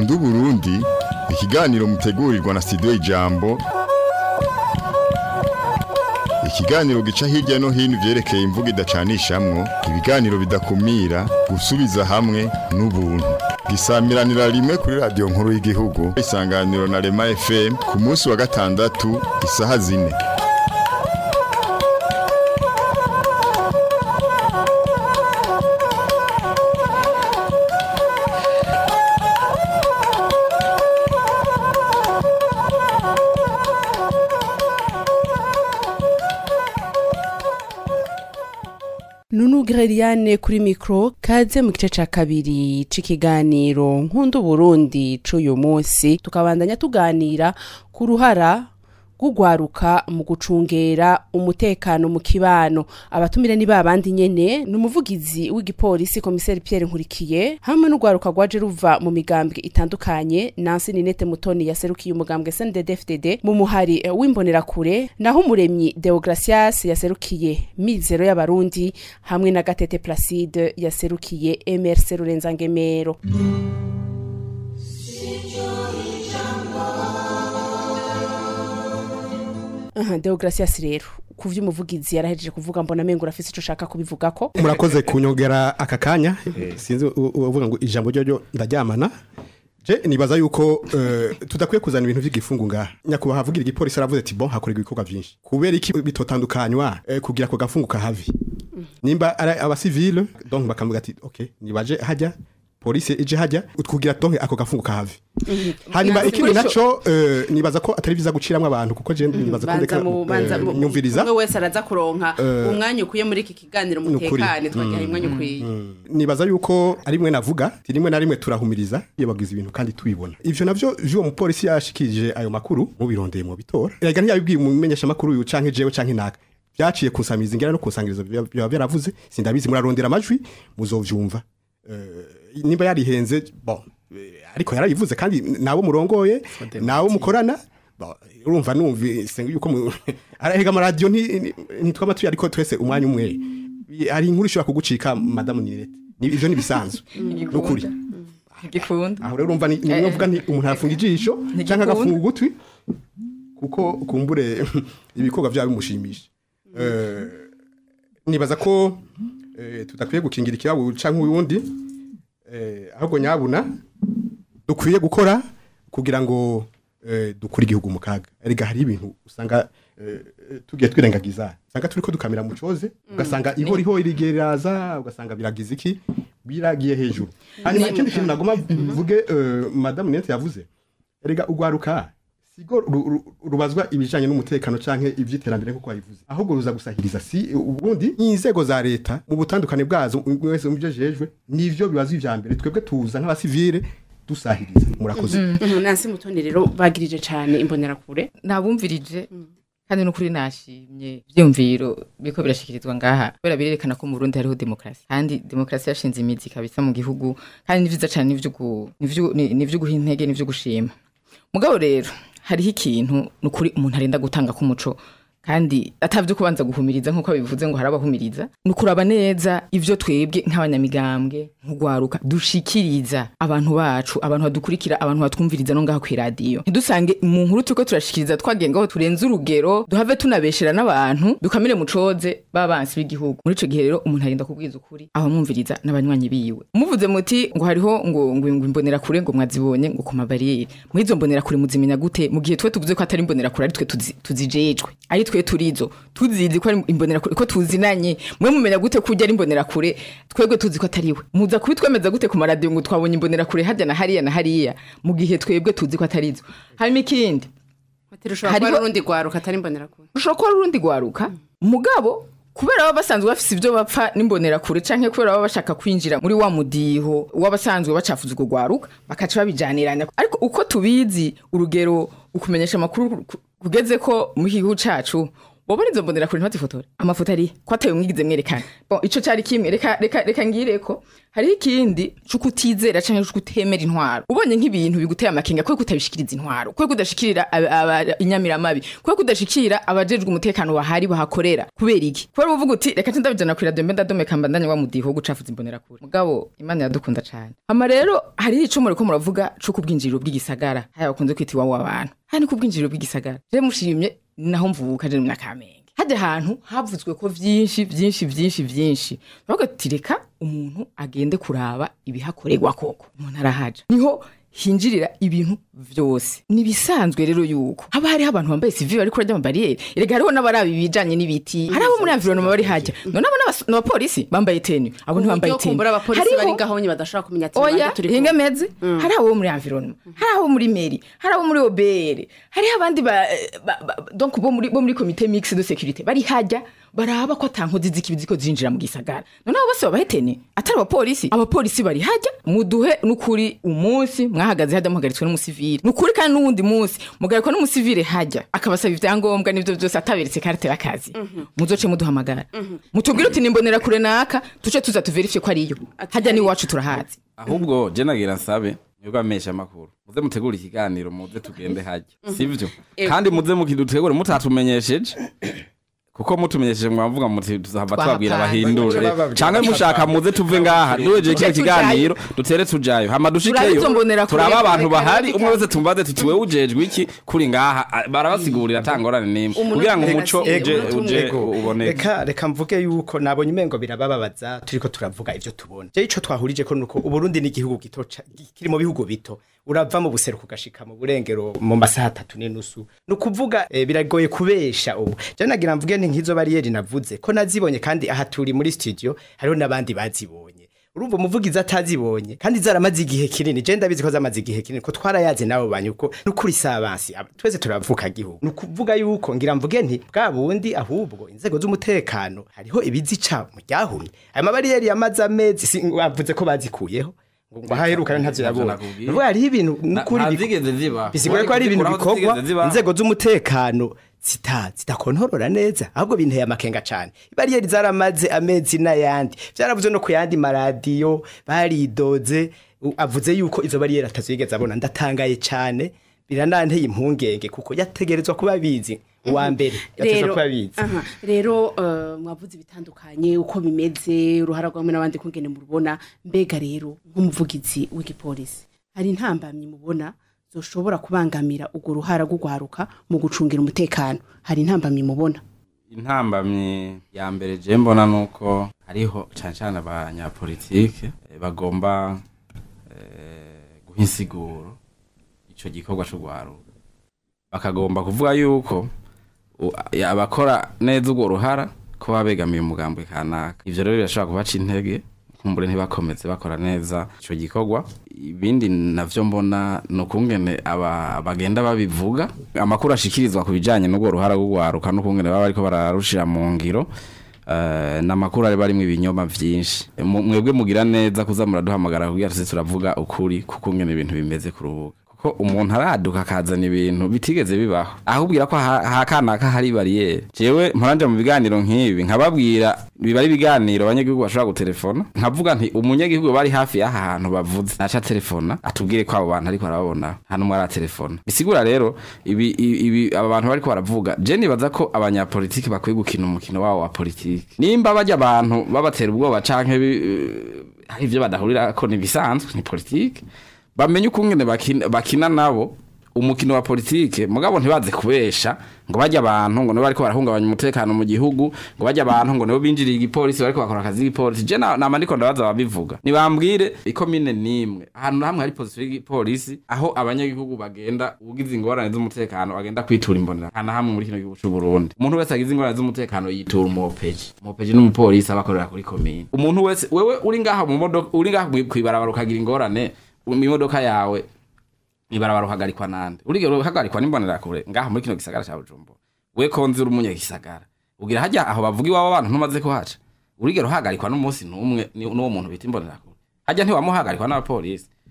nkunda uburundi ikiganiro mutegurirwa na studio ijambo ikiganiro gica hirya no hino ivyerekeye imvugo idacanishamwo ibiganiro bidakumira gusubiza hamwe n'ubuntu gisamiranira rimwe kuri radiyo nkuru y'igihugu isanganiro na rema fm ku munsi wa gatandatu isaha zine Nunu Greliane kuri mikro kaze mu gice ca kabiri c'ikiganiro nkunda Burundi c'uyu munsi tukabandanya tuganira ku ruhara gugwaruka mu gucungera umutekano mu kibano abatumire ni babandi nyene ni umuvugizi w'igipolisi komiseri Pierre Nkurikiye hamwe n'ugwaruka rwaje ruva mu migambwe itandukanye Nancy Ninete Mutoni yaserukiye umugambwe SNDD-FDD mu muhari eh, w'imbonerakure naho umuremyi Deogracias yaserukiye Mizero y'abarundi hamwe na Gatete Placide yaserukiye MRC Rurenza Ngemero Aha, Deogracias rero kuvyo umuvugizi yarahejeje kuvuga mbona mengo urafise ico ushaka kubivugako murakoze kunyongera aka kanya sinzi u- u- uvuga ngo ijambo ryo ryo ndaryamana je nibaza yuko eh, tudakwiye kuzana ibintu vy'igifungu ngaha nyakubahwa havugira igipolisi aravuze ati bon hakorerwa ibikorwa vyinshi kubera iki bitotandukanywa eh, kugira ako gafungu kahavi nimba ari abasivile donc bakavuga ati okay nibaje hajya polisi ije hajya kugira donc ako gafungu kahavi hanyuma ikindi naco eh, nibaza ko atari biza guciramwo abantu kuko je nibaza ko banza ndeka mu banza eh, mu nyumviriza umwe wese araza kuronka umwanya ukwiye muri iki kiganiro Nukuri. mutekane twagiye umwanya ukwiye nibaza yuko ari rimwe navuga ti rimwe na rimwe turahumiriza iyo bagize ibintu kandi tubibona ivyo navyo vy'uwo mupolisi yashikije ayo makuru mubirondeye mu bitora erega ntiyabibwiye umumenyesha makuru uyu canke jewe canke naka vyaciye kunsamiza ingera no kunsangiriza biba biba byaravuze sindabizi murarondera amajwi muzovyumva Eh, nimba yarihenze bon eh, ariko yarabivuze kandi nabo murongoye nabo mukorana bon, urumva numvise yuko mu- arahega amaradiyo nti- ni- ntitwaba tuyi ariko twese umwanya umwe hari inkuru ishobora kugucika madamu ninete Ni- ivyo ni bisanzwe nukuri igikunda aho rero urumva ni ni mvuga nti umuntu arafunga ijisho Ntigikunda. canke agafunga ugutwi kuko kumbure ibikorwa vyabo bimushimisha Eh, nibaza ko eh, tudakwiye gukingira ikibabu canke uyundi eh, ahubwo nyabuna dukwiye gukora kugira ngo eh, dukure igihugu mu kaga erega hari ibintu usanga eh, tugiye twirengagiza usanga turiko dukamira mu coze ugasanga ihoriho irigeraza ugasanga biragize iki biragiye hejuru hanyuma ikindi kintu nagoma mvuge eh, madamu nete yavuze erega ugwaruka sigo ru- ru- rubazwa ibijanye n'umutekano canke ivy'iterambere nkuko wabivuze ahubwo ruza gusahiriza si ubundi inzego za leta mu butandukane bwazo umwe wese mu byo jejwe nivyo bibazo ivya mbere twebwe tuza nk'abasivile dusahiriza murakoze Nancy Mutoni rero bagirije cane imbonerakure nabumvirije kandi n'ukuri nashimye ivyumviro biriko birashikirizwa ngaha kubera birerekana ko mu Burundi hariho demokarasi kandi demokarasi yashinze imizi kabisa mu gihugu kandi ni vyiza cane n'ivyo gu- n'ivyo- ni- n'ivyo guha intege n'ivyo gushima mugabo rero hariho ikintu n'ukuri umuntu arenda gutanga k'umuco kandi atavyo kubanza guhumiriza nk'uko bivuze ngo harabahumiriza ni ukuraba neza ivyo twebwe nk'abanyamigambwe nk'ugwaruka dushikiriza abantu bacu abantu badukurikira abantu batwumviriza no ngaho kw'iradiyo ntidusange mu nkuru turiko turashikiriza twagiye ngaho turenze urugero duhave tunabeshera n'abantu dukamire mu coze b'abansi b'igihugu muri ico gihe rero umuntu arinda kubwiza ukuri aho mwumviriza n'abanywanyi biwe muvuze muti ngo hariho ngo ngo ngo imbonera kure ngo mwazibonye ngo ku mabariyeri muri izo mbonera kure muzimenya gute mu gihe twe tuvuze ko atari imbonera kure ari twe tuzi- tuzijejwe ari twe turizo tuzizi ko ari imbonera kure ko tuzinanye mwe mumenya gute ko ujya ari imbonera kure twebwe tuzi ko atari we muza kubitwemeza gute ku maradiyo ngo twabonye imbonera kure hajya na hariya na hariya mu gihe twebwe tuzi ko atari zo hanyuma ikindi Matero ushobora kuba Hariho- ari urundi gwaruka atari imbonerakure ushobora kuba ari urundi gwaruka mugabo kubera baba basanzwe bafise ibyo bapfa n'imbonerakure canke kubera baba bashaka kwinjira muri wa mudiho w'abasanzwe bacafuza urwo gwaruka bakaca babijaniranya ariko uko tubizi urugero ukumenyesha amakuru ku- kugeze ko mu gihugu cacu bobo nizo mbonera kure ntibazifotore amafoto ari ko atayo mwigize mwerekana bon ico cari kimwe reka reka reka ngireko hariho ikindi cuko utizera canke cuko utemera intwaro ubonye nk'ibintu biguteye amakenga kwe kutabishikiriza intwaro kwe kudashikirira aba- aba- inyamiramabi kwe kudashikira abajejwe umutekano bahari bahakorera kubera iki kubera uvuga uti reka ndabijana ku radio mbe ndadomeka mbandanye wa mudiho gucafuza imbonera kure mugabo imana iradukunda cane hama rero hariho ico muriko muravuga co kubwinjiriro bw'igisagara haya bakunze kwita iwabo w'abantu haya ni kubwinjiriro bw'igisagara je mushimye naho mvuka je mu Kamenge hajya ahantu havuzwe ko vyinshi vyinshi vyinshi vyinshi bavuga ati reka umuntu agende kuraba ibihakorerwa koko umuntu arahaja niho hinjirira ibintu vyose nibisanzwe rero yuko haba hariho abantu bambaye civil bariko barya amabariyeri erega hariho n'abaraba ibijanye n'ibiti hari abo muri environnement bari hajya none abo n'abas- n'abapolisi bambaye teni abo ntibambaye teni kumbura abapolisi Hariho- bari ngaho nyine badashobora kumenya ati oya bande turi kumwe. hinga meze hari abo muri environnement hari abo muri mairie hari abo muri obr hariho abandi ba, ba, ba, donc bo muri bo muri comité mixte de sécurité bari hajya baraba ko atankozi z'ikibi ziko zinjira mu gisagara none abo bose babahetene atari abapolisi abapolisi bari hajya muduhe n'ukuri umunsi mwahagaze hajya muhagaritswe n'umusivile n'ukuri kandi n'uwundi munsi mugarikwa n'umusivile hajya akabasaba ivyangombwa n'ivyo vyose ataberetse karite y'akazi muzoce muduhamagara mutubwire uti nimbonera kure naka tuce tuza tuverifye ko ariyo hajya n'iwacu turahazi ahubwo je nagira nsabe nibwo amesha amakuru muze mutegure ikiganiro muze tugende hajya sivyo kandi muze mukidutegure mutatumenyesheje kuko mutumenyesheje mwavuga muti tuzahava tubabwira Twahapanze. bahindure Bababwira canke mushaka muze tuve ngaha duhejeje kino Tuce tujayo. kiganiro dutere tujayo hama Turabe dushikeyo izo mbonera kure, turaba abantu reka bahari reka. umwe wese tumbaze tuti wewe ujejwe iki kuri ngaha a- barabasigurira atangorane n'imwe Umuntu kugira ngo reka umuco se, uje umuntu uje Ego, uboneke reka reka mvuge yuko nabonye umengo birabababaza turiko turavuga ivyo tubona je ico twahurije ko nuko uburundi ni igihugu gito ca- kiri mu bihugu bito urava mu buseruko ugashika mu burengero mu masaha atatu n'inusu ni ukuvuga eh, biragoye kubesha ubu je nagira mvuge nti nk'izo bariyeri navuze ko nazibonye kandi aha turi muri studio hariho n'abandi bazibonye urumva umuvugizi atazibonye kandi zaramaze igihe kinini je ndabizi ko zamaze igihe kinini ko twarayaze nabo banyu ko nukuri sabansi aba- twese turavuka gihugu nukuvuga yuko ngira mvuge nti bwa bundi ahubwo inzego z'umutekano hariho ibizica mu ryahumye aya mabariyeri yamaze amezi si- bavuze ko bazikuyeho ngo ngo haheruka ntazo Navyo yabonye nakubwiye. nuvuga hariho ibintu Na- nukuri biko- ntazigeze ziba bisigura ko hari ibintu Kuraho bikorwa zitigeze ziba. inzego z'umutekano zita zidakontorora neza ahubwo binteye amakenga cyane ibariyeri zaramaze amezi n'ayandi byaravuze no ku yandi maradiyo baridoze u- avuze yuko izo bariyeri atazigeze abona ndatangaye cyane birananteye impungenge kuko yategerezwa kuba bizi uwa mbere yategerezwa rero kuba bizi aha, rero eh, mwavuze ibitandukanye uko bimeze uruhara rwamwe n'abandi kungene murubona mbega rero nk'umuvugizi w'igipolisi hari intambamyi mubona zoshobora kubangamira urwo ruhara rw'ugwaruka mu gucungira umutekano hari intambamyi mubona intambamyi ya mbere je mbona nuko hariho cane cane abanyapolitike eh, bagomba eh, guha insiguro ico gikorwa co gwaruka bakagomba kuvuga yuko u- ya- abakora neza urwo ruhara ko baba begamiye umugambwe kanaka ivyo rero birashobora kubaca intege kumbure ntibakomeze bakora neza ico gikorwa ibindi navyo mbona ni ukungene aba bagenda babivuga amakuru ashikirizwa ku bijanye n'urwo ruhara rw'ugwaruka n'ukungene baba bariko bararushira mu ngiro eh, ni amakuru ari barimwo ibinyoma vyinshi Mu- mwebwe mugira neza kuza muraduhamagara kugira tuze turavuga ukuri kukungene ibintu bimeze ku rubuga ko umuntu araduka akazana ibintu bitigeze bibaho ahubwira ko ha- hakanaka hari bariyeri jewe mporanje mu biganiro nk'ibi nkababwira biba ari ibiganiro abanyagihugu bashobora gutelefona nkavuga nti umunyagihugu bari hafi y'aha hantu bavuze naca telefona atubwire ko abo bantu ariko arababona nta n'umwe aratelefona bisigura rero ibi ibi ibi- aba bantu bariko baravuga je nibaza ko abanyapolitiki bakwiye gukina umukino wabo wa politiki nimba bajya abantu babatera ubwoba canke bi- eh, hari ivyo badahurira ko nibisanzwe ni politiki bamenye ukungene bakina, bakina nabo umukino wa politike mugabo ntibaze kubesha ngo bajya abantu ngo nibo bariko barahungabanya umutekano mu gihugu ngo bajya abantu ngo nibo binjiriye igipolisi bariko bakora akazi k'igipolisi je na- nama ndiko ndabaza babivuga nibambwire ikomine nimwe ahantu na hamwe hari position y'igipolisi aho abanyagihugu bagenda ugize ingorane z'umutekano agenda kwitura imbonera nta na hamwe muri kino gihugu c'u Burundi umuntu wese agize ingorane z'umutekano yitura umuopeji umuopeji n'umupolisi aba akorera kuri komine umuntu wese wewe uri ngaha mu modoka uri ngaha kwibarabara ukagira ingorane mu imodoka yawe ibarabara uhagarikwa nande urigero uhagarikwa n'imbonera kure ngaha muri kino gisagara ca Bujumbura we konzi uri umunyagisagara ugira hajya aho bavuga iwabo abantu ntumaze kuhaca urigero uhagarikwa n'umunsi n'umwe ni- n'uwo muntu bita imbonera kure hajya ntiwamuhagarikwa n'abapolisi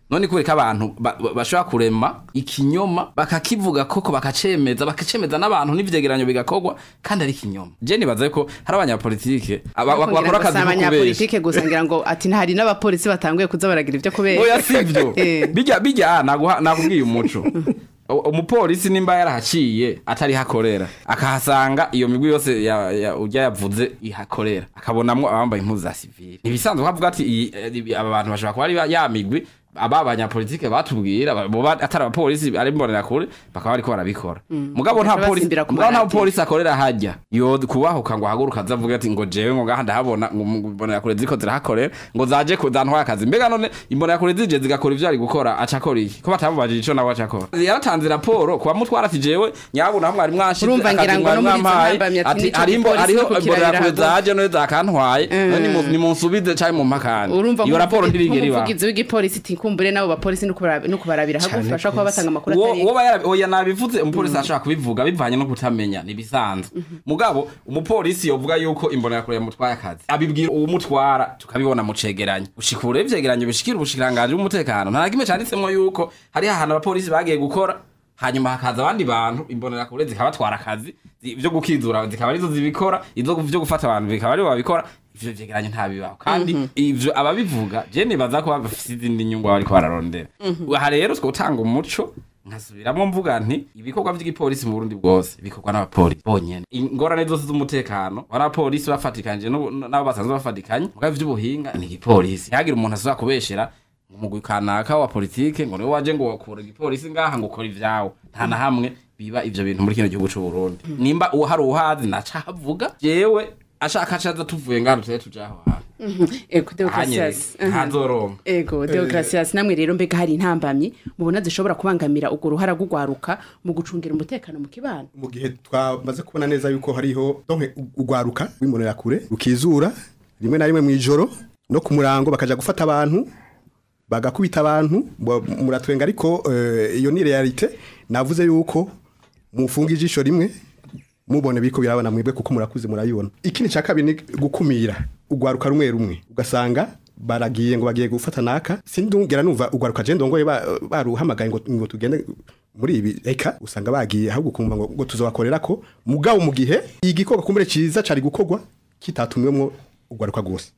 none kubera ko abantu ba- ba- bashobora kurema ikinyoma bakakivuga koko bakacemeza bakacemeza n'abantu n'ivyegeranyo bigakorwa kandi ari ikinyoma je nibaza ko hari abanyapolitike aba- Ariko ngira bakora ngo akazi si ko kubesha abanyapolitike gusa ngira ngo ati ntahari n'abapolisi batanguye kuza baragira ibyo kubera oya sivyo Eh. bijya bijya naguha nakubwiye umuco U- umupolisi nimba yarahaciye atari hakorera akahasanga iyo migwi yose ya, ya, urya yavuze ihakorera akabonamwo abambaye impuzu za sivili ntibisanzwe kavuga ati iyi- eh, ibi- aba bantu bashobora kuba ari ba- ya migwi aba banyapolitike batubwira ba- boba atari abapolisi ari mbonera kure bakaba bariko barabikora mugabo nta Bagaca polisi basimbira ku mugabo nta maradiyo. polisi akorera hajya yo kubahuka ngo ahaguruka azavuga ati ngo jewe ngo ngaha ndahabona ngo mbonera kure ziko zirahakorera ngo zaje kuzantwara akazi mbega none imbonera kure zije zigakora ivyo ari gukora aca akora iki ko batamubajije ico nawe aca akora yaratanze raporo kuba mutwara ati jewe nyabuna hamwe ari mwanshize Urumva ngira akazi ngo no mwari muri izo mwampaye, ntambamyi ati ati nico hariho gipolisi hariho no kukirabira imbonera kure haguruka. zaje none zakantwaye none nimu- nimunsubize canke mu mpakani urumva iyo raporo ntirigera iba nk'umuvugizi w'igipolisi iti kumbure n'abo bapolisi no kubara- no kubarabira hagufi bashobora kuba batanga amakuru uwo atari uwo bayara- oya nabivuze umupolisi ashobora kubivuga bivanye no kutamenya nibisanzwe mugabo umupolisi yovuga yuko imbonerakure yamutwaye akazi abibwira uwumutwara tukabibona mu cegeranyo ushikura ivyegeranyo bishikira ubushikiranganji bw'umutekano nta na kimwe canditsemwo yuko hariho ahantu abapolisi bagiye gukora hanyuma hakaza abandi bantu imbonerakure zikabatwara akazi zi- vyo gukizura zikaba arizo zibikora izo vyo gufata abantu bikaba aribo babikora ivyo vyegeranyo ntabibaho kandi ivyo ababivuga je nibaza ko bafise izindi nyungu baba bariko bararondera aha rero twotanga umuco nkasubiramwo mvuga nti ibikorwa vy'igipolisi mu Burundi bwose bikorwa n'abapolisi bonyene ingorane zose z'umutekano w'abapolisi bafatikanije n'ubu- n'abo basanzwe bafatikanye mugabo ivy'ubuhinga ni igipolisi ntihagire umuntu asubira kubeshera umugwi kanaka wa politike ngo niwe waje ngo wakura igipolisi ngaha ngo ukora ivyawo nta na hamwe biba ivyo bintu muri kino gihugu c'u Burundi nimba uwo hari uhazi naca havuga jewe ashaka acaza tuvuye ngaha tuje tuja aho hantu ego ahanyereye deogratias ntazoronka ego deogratias namwe rero mbega hari intambamyi mubona zishobora kubangamira urwo ruhara rw'ugwaruka mu gucungira umutekano mu kibano mu gihe twamaze kubona neza yuko hariho donke ugwaruka w'imbonera kure rukizura rimwe na rimwe mu ijoro no ku murango bakaja gufata abantu bagakubita abantu bo- muratwenga ariko eh, iyo ni realite navuze yuko mufunga ijisho rimwe mubone biko birabana mwebwe kuko murakuze murayibona ikindi cya kabiri ni gukumira ugwaruka rumwe rumwe ugasanga baragiye ngo bagiye gufata naka sindungera numva ugwaruka je ndongoye ba- baruhamagaye ngo ngo tugende muri ibi eka usanga bagiye ahubwo kumva ngo, ngo tuzobakorera ko mugabo mu gihe igikorwa kumbere ciza cari gukorwa kitatumwemwo ugwaruka gose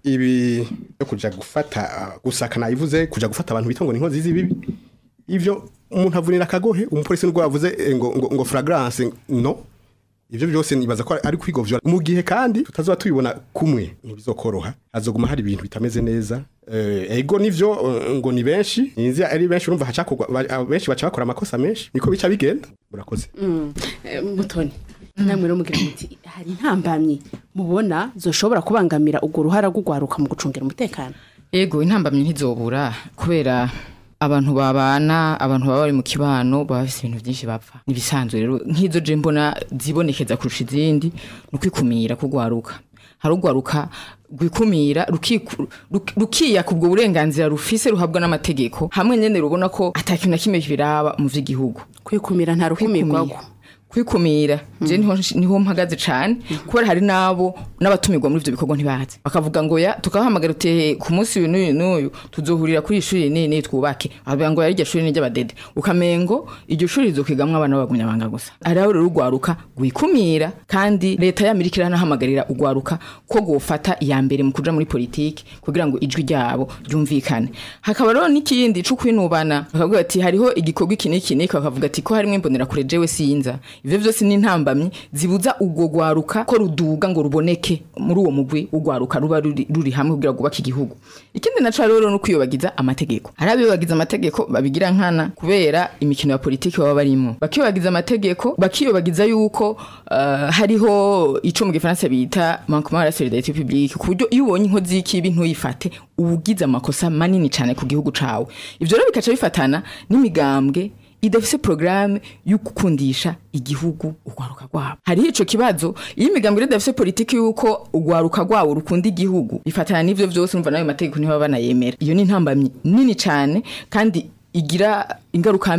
ibi yo kuja gufata gusaka nayivuze kuja gufata abantu bita ngo ni inkozi z'ibibi ivyo umuntu avunira akagohe umupolisi nubwo yavuze eh, ngo, ngo, ngo fragrance no ivyo byose nibaza ko ari kwigovya mu gihe kandi tutazoba tubibona kumwe ntibizokoroha hazoguma hari ibintu bitameze neza eh, ego nivyo eh, ngo ni benshi ninzi ari benshi urumva hacakorwa ba- benshi baca bakora amakosa menshi niko bica bigenda murakoze Eh, mutoni namwe rero mugira muti hari intambamyi mubona zoshobora kubangamira urwo ruhara rw'ugwaruka mu gucungira umutekano Ego intambamyi ntizobura kubera abantu babana abantu baba bari mu kibano baba bafise ibintu byinshi bapfa nibisanzwe rero nk'izo je mbona zibonekeza kurusha izindi ni ukwikumira kugwaruka hari ugwaruka rwikumira rukiku- ruk- rukiyaka ubwo burenganzira rufise ruhabwa n'amategeko hamwe nyene rubona ko atakintu na kimwe biraba mu vy'igihugu kwikumira nta rukumirwago kwikumira kwikumira je niho niho mpagaze cane kubera hari nabo n'abatumirwa muri ivyo bikorwa ntibazi bakavuga ngo ya tukabahamagara uti ku munsi uyu n'uyu n'uyu tuzohurira kuri ishuri ni ni twubake avuga ngo yari iryo shuri ni ry'abadede ukamengo iryo shuri rizokwigamwo abana b'abagumyabanga gusa ari aho rero urwaruka rwikumira kandi leta y'amerika iranahamagarira urwaruka ko gufata iya mbere mu kuja muri politiki kugira ngo ijwi ryabo ryumvikane hakaba rero n'ikindi co kwinubana bakavuga ati hariho igikorwa iki n'iki n'iki bakavuga ati ko harimwo imbonerakure jewe sinza ivyo vyose ni intambamyi zibuza urwo rwaruka ko ruduga ngo ruboneke muri uwo mugwi urwaruka ruba ruri, ruri hamwe kugira ngo rwubake igihugu ikindi naco rero no kwiyobagiza amategeko hari abiyobagiza amategeko babigira nkana kubera imikino ya politiki baba barimo bakiyobagiza amategeko bakiyobagiza yuko uh, hariho ico mu gifaransa bita manquement à la solidarité publique ku buryo iyo ubonye inkozi y'ikibi ntuyifate uba ugize amakosa manini cane ku gihugu cawe ivyo rero bikaca bifatana n'imigambwe idafise programme yo gukundisha igihugu urwaruka rwabo hariho ico kibazo iyo imigambwe rero idafise politiki yuko urwaruka rwabo rukunda igihugu bifatana n'ivyo vyose umva nayo mategeko ntibaba banayemera iyo ni intambamyi nini cane kandi igira ingaruka mbi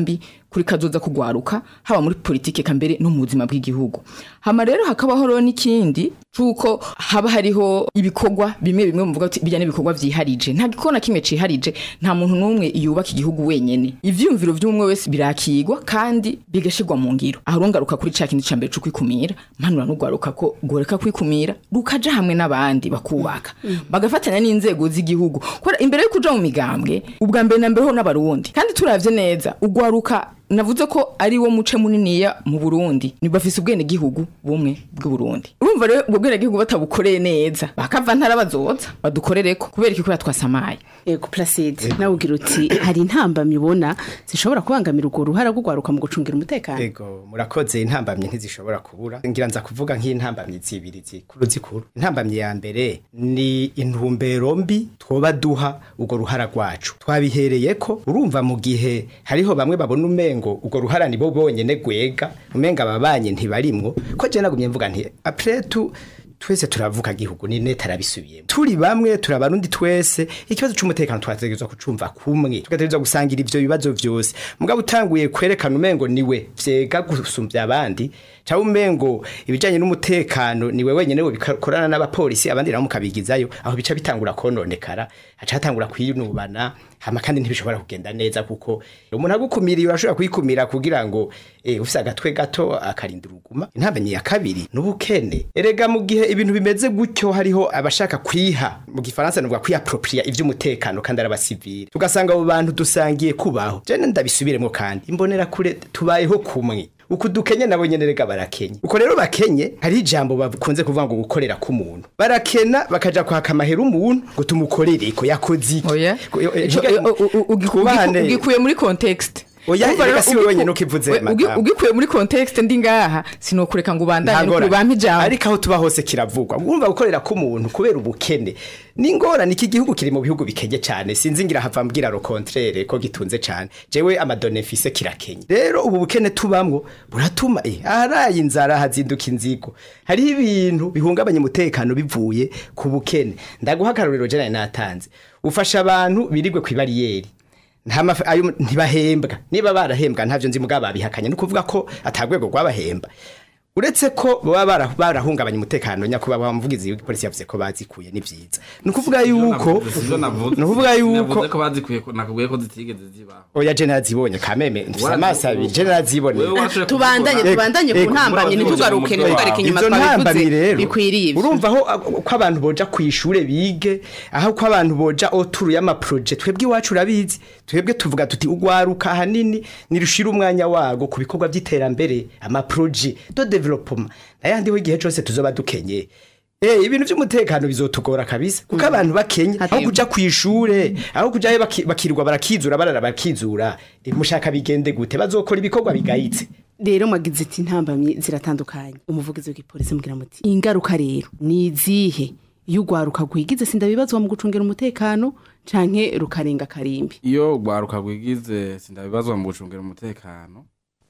kuri kazoza kugwaruka haba muri politike kambere no mu buzima bw'igihugu hama rero hakabaho rero n'ikindi cuko haba hariho ibikorwa bimwe bimwe muvuga ati bijyanye n'ibikorwa vyiharije nta gikona kimwe ciharije nta muntu n'umwe yubaka igihugu wenyene ivyumviro vy'umwe wese birakigwa kandi bigashirwa mu ngiro aho rongaruka kuri ca kintu ca mbere co kwikumira mpanura n'ugwaruka ko goreka kwikumira rukaja hamwe n'abandi bakubaka bagafatanya n'inzego z'igihugu kubera imbere yo kuja mu migambwe ubwa mbere na mbere ho n'abarundi kandi turavye neza ugwaruka navuze ko ari wo muce muniniya mu Burundi ni bafise ubwene gihugu bumwe bw'u Burundi urumva rero ubwo bwene gihugu batabukoreye neza bakava ntara bazoza badukorereko kubera iki kubera twasamaye ego placide nawe ugira uti hari intambamyi ubona zishobora kubangamira urwo ruhara rwo gwaruka mu gucungira umutekano Ego murakoze intambamye ntizishobora kubura ngira nza kuvuga nk'intambamye zibiri zikuru zikuru intambamye ya mbere ni intumbero mbi twoba duha urwo ruhara rwacu twabihereye ko urumva mu gihe hariho bamwe babona umengo urwo ruhara ni bo bonyene gwega umenga ababanye ntibarimwo ko je nagumye mvuga nti après tout twese turavuka gihugu ni neta arabisubiyemo turi bamwe turabarundi twese ikibazo c'umutekano twategerezwa kucumva kumwe tugategerezwa gusangira ivyo bibazo vyose mugabo utanguye kwerekana umengo niwe vyega gusumvya abandi cyangwa umengo ibijanye n'umutekano niwe wenyene we bikorana n'abapolisi abandi nabo mukabigizayo aho bica bitangura kononekara haca hatangura kwinubana hama kandi ntibishobora kugenda neza kuko umuntu agukumiriye urashobora kuyikumira kugira ngo eh, ufise agatwe gato akarinda uruguma intambamyi ya kabiri n'ubukene erega mu gihe ibintu bimeze gutyo hariho abashaka kwiha mu gifaransa nuvuga kwiapropria ivy'umutekano kandi ari abasivile tugasanga abo bantu dusangiye kubaho je ndabisubiremo kandi imbonera kure tubayeho kumwe uku dukenye nabo nyene rega barakenye uko rero bakenye hari ijambo bakunze kuvuga ngo gukorera k'umuntu barakena bakaja kwaka amahera umuntu ngo tumukorere ko yakoze iki oya Ko- yo- eh, Ico- higa- u- u- u- ugi- kubahane. ugi- ugikuye muri context Oya, Urumva reka rero si we ugiku- wenyene ukivuze, we- ugi- madamu. ugikuye muri context ndi ngaha sinokureka ngo ubandanye ntagora kuri bampa ijambo ariko aho tuba hose kiravugwa wumva gukorera k'umuntu kubera ubukene n'ingorane iki gihugu kiri mu bihugu bikenye cyane sinzi ngira hava mbwira ro contraire ko gitunze cyane jewe amadone mfise kirakenye rero ubu bukene tubamwo buratuma eh aharaye inzara hazinduka inzigo hariho ibintu bihungabanya umutekano bivuye ku bukene ndaguha akarorero jana natanze ufasha abantu birigwe ku bariyeri nta mafi ayo ntibahembwa niba barahembwa ntavyo nzi mugabo babihakanye no kuvuga ko atagwego rwabahemba uretse ko baba bara- barahungabanya umutekano nyakubahwa muvugizi w'igipolisi yavuze ko bazikuye ni vyiza ni ukuvuga yuko ni ukuvuga yuko ko bazikuye ko- nakubwiye ko zitigeze zibaho oya je narazibonye kameme mfise amaso abiri je naraziboneye Wewe washoboye tubandanye kubikora. tubandanye ku Ego, ntambamyi murazi ntitugaruke murazi ntitugaruke inyuma izo ntambamyi twabivuze rero bikwiriye ivyo. urumva aho a- ko abantu boja ku ishure bige aho ko abantu boja oturu y'amaproje twebwe iwacu urabizi twebwe tuvuga tuti ugwaruka ahanini nirushira umwanya wago ku bikorwa by'iterambere amaproje do development nayandi ho igihe cose tuzoba dukenye Eh ibintu by'umutekano bizotugora kabisa kuko abantu bakenye aho Hati- kuja ku ishure aho kujayo baki- bakirwa barakizura barara bakizura eh, mushaka bigende gute bazokora ibikorwa bigayitse rero mwagize ati intambamyi ziratandukanye umuvugizi w'igipolisi mugira muti ingaruka rero ni izihe iyo ugwaruka rwigize sindabibazwa mu gucungira umutekano canke rukarenga karimbi iyo rwaruka rwigize sindabibazwa mu gucungira umutekano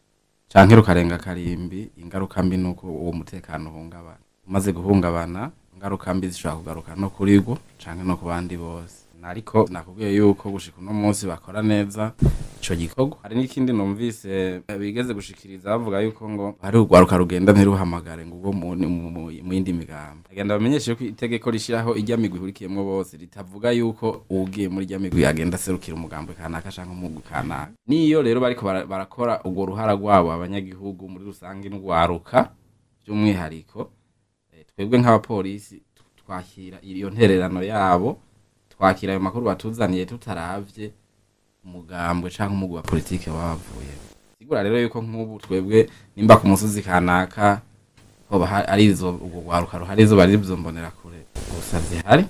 canke rukarenga karimbi ingaruka mbi nuko uwo mutekano uhungabana umaze guhungabana ingaruka mbi zishobora kugaruka no kuri rwo canke no ku bandi bose ariko nakubwiye yuko gushika uno munsi bakora neza ico gikorwa hari n'ikindi numvise eh, bigeze gushikiriza bavuga yuko ngo hari urwaruka rugenda ntiruhamagare ngo ubwo mu mu- mu- mu yindi migambo agenda bamenyeshe ko itegeko rishiraho irya migwi ihurikiyemwo bose ritavuga yuko uwugiye muri irya migwi agenda aserukira umugambo kanaka canke umugwi kanaka niyo rero bariko bara- barakora urwo ruhara rwabo abanyagihugu muri rusange n'urwaruka by'umwihariko eh, twebwe nk'abapolisi tu- twakira iyo ntererano yabo twakira ayo makuru batuzaniye tutaravye umugambwe canke umugwi wa politike baba bavuye sigura rero yuko nk'ubu twebwe nimba ku musozi kanaka hoba ha- ari izo urwo rwaruka ruhari izuba riri buzombonera kure gusa zihari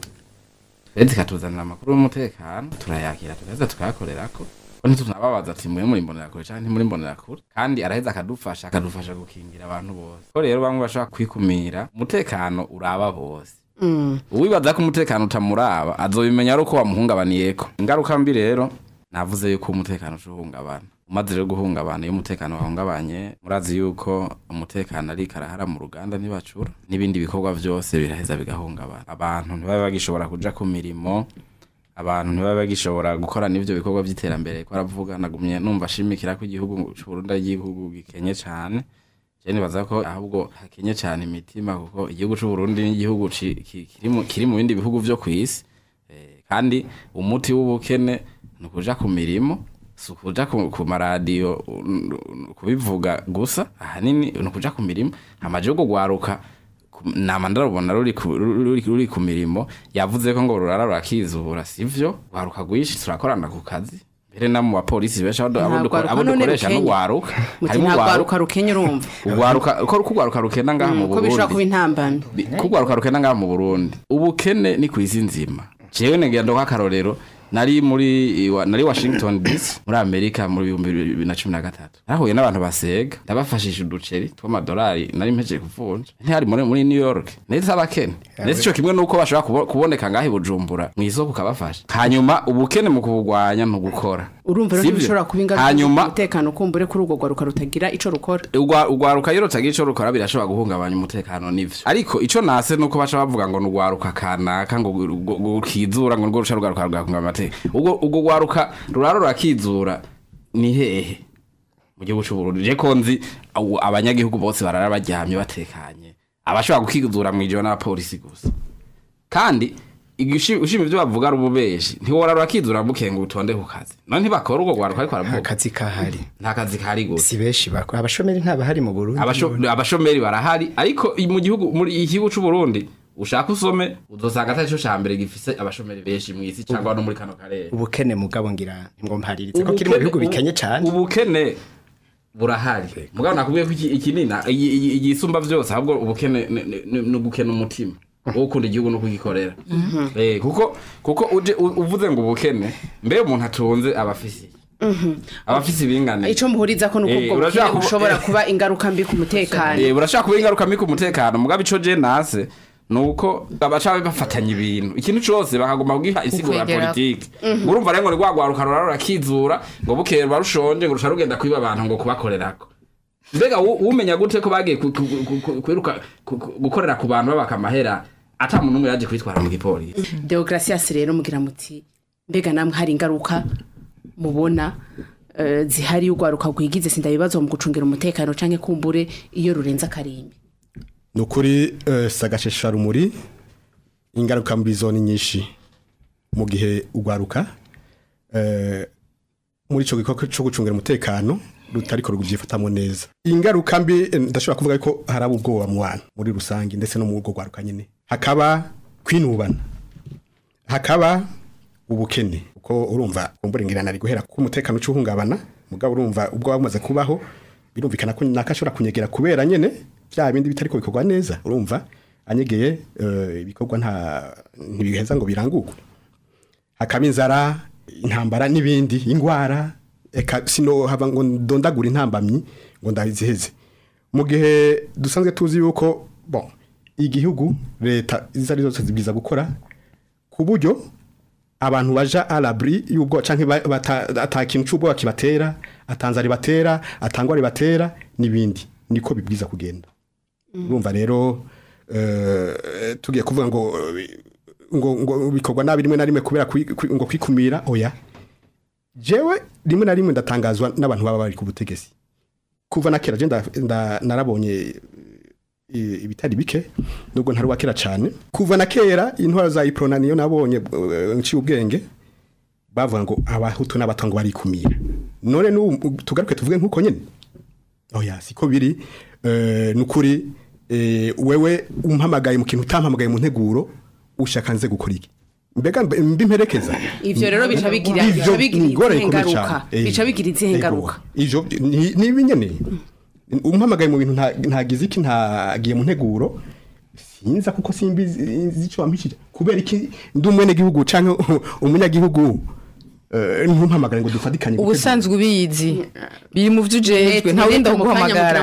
twe zikatuzanira amakuru y'umutekano turayakira tugaheza tukayakorerako ko ntitunababaza ati mwe muri mbonera kure canke ntimuri mbonera kure kandi araheza akadufasha akadufasha gukingira abantu bose ko rero bamwe bashobora kwikumira umutekano uraba bose uwibaza ko umutekano utamuraba azobimenya ari uko wamuhungabaniyeko ingaruka mbi rero navuze yuko umutekano ucuhungabana umaze rero guhungabana iyo umutekano wahungabanye murazi yuko umutekano ari karahara mu ruganda ntibacura n'ibindi bikorwa byose biraheza bigahungabana abantu ntibabe bagishobora kuja ku mirimo abantu ntibabe bagishobora gukora n'ivyo bikorwa vy'iterambere ko aravuga nagumye numva ashimikira ko igihugu c'Uburundi ari igihugu gikenye cane je nibaza ko ahubwo hakenye cane imitima kuko igihugu c'Uburundi ni igihugu ci- ki- kiri mu- kiri mu bindi bihugu vyo kw'isi Eh, kandi umuti w'ubukene ni ukuja ku mirimo si ukuja ku, ku maradiyo un- un- kubivuga gusa ahanini ni ukuja ku mirimo amaje yo kugwaruka ku- nama ndarubona ruri ku- ruri ruri ku mirimo yavuze ko ngo rurara rurakizura sivyo gwaruka rwishi turakorana ku kazi mbere na mu bapolisi benshi abo abo Nta duko- gwaruka abo none dukoresha rukenye. n'ugwaruka muti harimo nta ugwaruka rwaruka rukenya urumva ugwaruka ko kugwaruka rukenda ngaha mu ko bishobora kuba Burundi intambamyi Bi- kugwaruka rukenda ngaha mu Burundi ubukene ni kwisi nzima jewe negenda nk'akarorero nari muri iwa- nari Washington DC muri Amerika muri 2013 nahuye n'abantu basega ndabafashisha uduceri tw'amadolari nari mpejeje kuvunja ntihari muri muri New York neza abakene ndetse ico kimwe nuko bashobora kubo- kuboneka ngaha i Bujumbura mu isoko ukabafasha hanyuma ubukene mu kubugwanya ntugukora urumva rero Sivyo? ntibishobora kuba ingaruka hanyuma umutekano kumbure kuri urwo rwaruka rutagira ico rukora Ugwa- ugwaruka iyo rutagira ico rukora birashobora guhungabanya umutekano n'ivyo ariko ico nase nuko baca bavuga ngo nugwaruka kanaka ngo gu- gu- gukizura ngo nurwo ruca rugaruka rugahunga amateka ubwo ubwo gwaruka ruraro rurakizura ni hehe mu gihugu c'uburundi je ko nzi awu- abanyagihugu bose barara baryamye batekanye abashobora gukizura mw'ijoro n'abapolisi gusa kandi igishi- ushima ivyo bavuga ari ububeshi ntiwora rurakizura mukenga utonde ku kazi none ntibakora urwo gwaruka ariko baravuga akazi kahari nta kazi kari gusa si benshi bakora abashomeri ntabahari mu Burundi Abasho- abashomeri barahari ariko i- mu gihugu muri igihugu c'u Burundi ushaka usome uzosanga atari cyo ca mbere gifise abashomeri benshi mu isi cyangwa no muri kano karere ubukene mugabo ngira ngo mparirize ko kiri mu bihugu bikenye cyane ubukene burahari mugabo nakubwiye ko iki- ikinina iyi- iyi- igisumba vyose ahubwo ubukene ni- ni- ni ni ugukena umutima wo gukunda igihugu no kugikorera Eh, kuko kuko uje u- uvuze ngo ubukene mbe umuntu atunze abafisi abafisi bingane ico muhuriza ko nuko Eh, ubwo urashaka bukene kuba- bushobora eh. kuba ingaruka mbi ku mutekano Eh, burashaka kuba ingaruka mbi ku mutekano mugabo ico je nase nuko abaca bafatanya ibintu ikintu cose bakagomba kugiha isigura ya Ukwegera- politike urumva rero ngo ni rwagwaruka rurara rurakizura ngo bukeye ruba rushonje ngo rusha rugenda kwiba abantu ngo kubakorerako mbega wu- umenya gute ko bagiye ku- ku- ku- ku- kwiruka ku- ku- gukorera ku bantu babaka amahera ata muntu umwe yaje kwitwara mu gipolisi deogratias rero mugira muti mbega namwe hari ingaruka mubona eh, zihari urwaruka rwigize sindabibazo mu gucungira umutekano canke kumbure iyo rurenze akarimbi ni ukuri eh, sagashesha rumuri ingaruka mbi zo ni nyinshi mu gihe ugwaruka eh, muri ico gikorwa cyo gucungira umutekano rutariko rugivyifatamo neza ingaruka mbi eh, ndashobora kuvuga ko haraba ubwoba mu bantu muri rusange ndetse no mu rugo rwaruka nyine hakaba kwinubana hakaba ubukene uko urumva umburengirana ari guhera ku umutekano ucuhungabana mugabo urumva ubwo bumaze kubaho birumvikana ko nakashobora kunyegera kubera nyene bya bindi bitariko bikorwa neza urumva anyegeye eh, ibikorwa nta ntibiheza ngo birangurwe hakaba inzara intambara n'ibindi ingwara eka sino hava ngo ndondagura intambamyi ngo ndaziheze mu gihe dusanzwe tuzi yuko bon igihugu leta izo ari zose zibwiza gukora ku buryo abantu baja alabri y'ubwo canke ba- bata- ata kintu c'ubwoba kibatera atanzara batera atangwa batera n'ibindi niko bibwiza kugenda urumva rero eh, tugiye kuvuga ngo ngo ngo bikorwa nabi rimwe na rimwe kubera kwi- kwi- ngo kwikumira oya jewe rimwe na rimwe ndatangazwa n'abantu baba bari ku butegetsi kuva na kera je nda- nda- narabonye i- ibitari bike nubwo ntari wakera cyane kuva na kera intwaro za iprona niyo nabonye eh, nciye ubwenge bavuga ngo abahutu n'abatongo barikumira none n'ubu tugaruke tuvuge nk'uko nyine oya siko biri eh, nukuri eh, wewe umpamagaye mu kintu utampamagaye mu nteguro ushaka nze gukora iki mbega mbe- mbi mperekeza ivyo rero bica bigira bica Ivyo bigira ingorane izihe ikomeye ngaruka cane. Eh, bica bigira izihe ego. ngaruka ivyo ni- ni ibinyene umpamagaye mu bintu nta- ntagize iki ntagiye mu nteguro sinza kuko simbi zico wampishije kubera iki ndi umwene gihugu canke umunyagihugu eh, ntumpamagare ngo dufatikanye gutegura. ubusanzwe ubizi biri mu byo ujejwe nta wundi guhamagara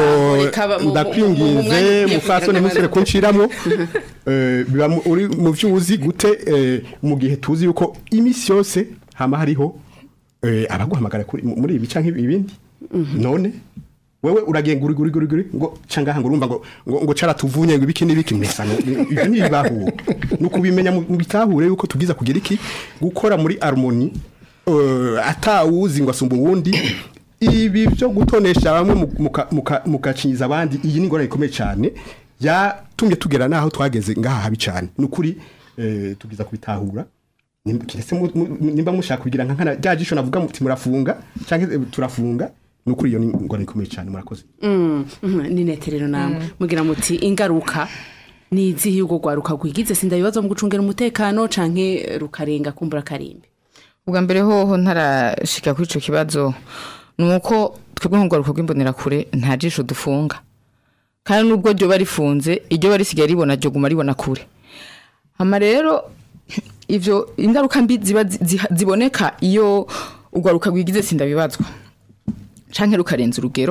Oh, ndakwinginze mufasone musore kunciramo eh, biba mu- uri mu vyuzi gute eh, mu gihe tuzi yuko imisi yose hama hariho eh, abaguhamagara kuri- muri ibi canke ibindi none wewe uragenga uri guri guri guri ngo cangaha ngo urumva ngo ngo, ngo caratuvunye ngo ibiki n'ibiki mbesa ngo ibyo ntibibaho no kubimenya mu mu bitahure yuko tugiza kugira iki gukora muri harmony uh, atawuzi ngo asumba uwundi ibi byo gutonesha bamwe mu- muka- muka- mukacinyiza abandi iyi ni ingorane ikomeye cyane yatumye tugera naho twageze ngaha habi cyane ni ukuri eh, tugiza kubitahura Nimba- kiretse mu- mu- nimba mushaka kugira nka nkana rya jisho navuga muti murafunga cyangwa eh, turafunga ni ukuri iyo ni ingorane ikomeye cyane murakoze Mm, mhm, ni neterero namwe mugira muti ingaruka ni izihe ubwo rwaruka rwigize sindabibaza mu gucungera umutekano canke rukarenga kumbura karimbi ubwa mbere hoho ntarashika kuri ico kibazo ni uko twebwe nk'urwaruka rw'imbonerakure nta jisho dufunga kandi nubwo ryoba rifunze iryo ba risigaye ribona ryo guma ribona kure hama rero ivyo ingaruka mbi ziba zi- ziha- ziboneka iyo urwaruka rwigize sindabibazwa canke rukarenza urugero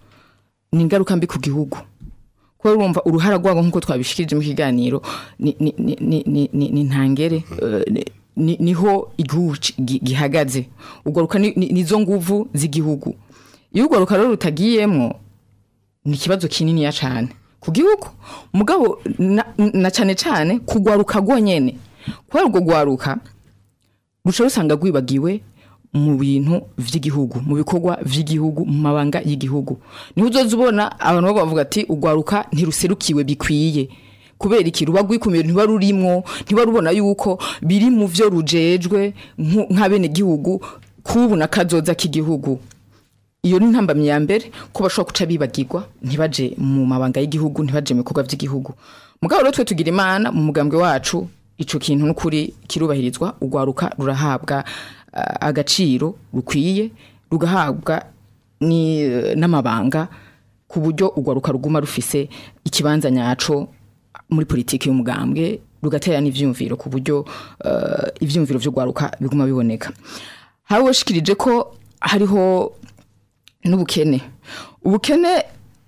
ni ingaruka mbi ku gihugu kuba urumva uruhara rwabo nk'uko twabishikirije mu kiganiro ni, ni, ni, ni, ni, ni, ni ntangere eh, ni- ni, niho igihugu ci- gi- gihagaze urwaruka ni, ni, nizo nguvu z'igihugu iyo urwaruka rero rutagiyemwo ni ikibazo kininiya cane ku gihugu mugabo na, na cane cane kugwaruka rwonyene kubera urwo rwaruka ruca rusanga rwibagiwe mu bintu vy'igihugu mu bikorwa vy'igihugu mu mabanga y'igihugu niho uzoza ubona abantu baba bavuga ati urwaruka ntiruserukiwe bikwiye kubera iki ruba rwikumira ntiba rurimwo ntiba rubona yuko biri mu vyo rujejwe nku- nk'abenegihugu kubu na kazoza k'igihugu iyo ni ntambamyi ya mbere ko bashobora guca bibagirwa ntibaje mu mabanga y'igihugu ntibaje mu bikorwa by'igihugu mugabo rero twe tugira imana mu mugambwe wacu ico kintu n'ukuri kirubahirizwa urwaruka rurahabwa ah, agaciro rukwiye rugahabwa ni n'amabanga ku buryo urwaruka ruguma rufise ikibanza nyaco muri politiki y'umugambwe rugatera n'ivyumviro ku buryo uh, ivyumviro vy'urwaruka biguma biboneka hari washikirije ko hariho n'ubukene ubukene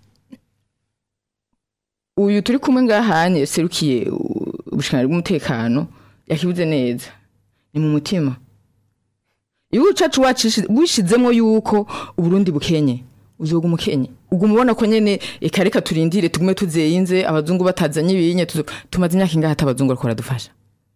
uyu turi kumwe ngahanye serukiye ubushikanyi bw'umutekano yakibuze neza ni mu mutima igihugu cacu wacishi- wishizemwo yuko uburundi bukenye uzoga umukenye uguma ubona ko nyene eka reka turindire tugume tuzeyinze abazungu batazanye ibinye tuzo- tumaze imyaka ingahe ata abazungu bariko baradufasha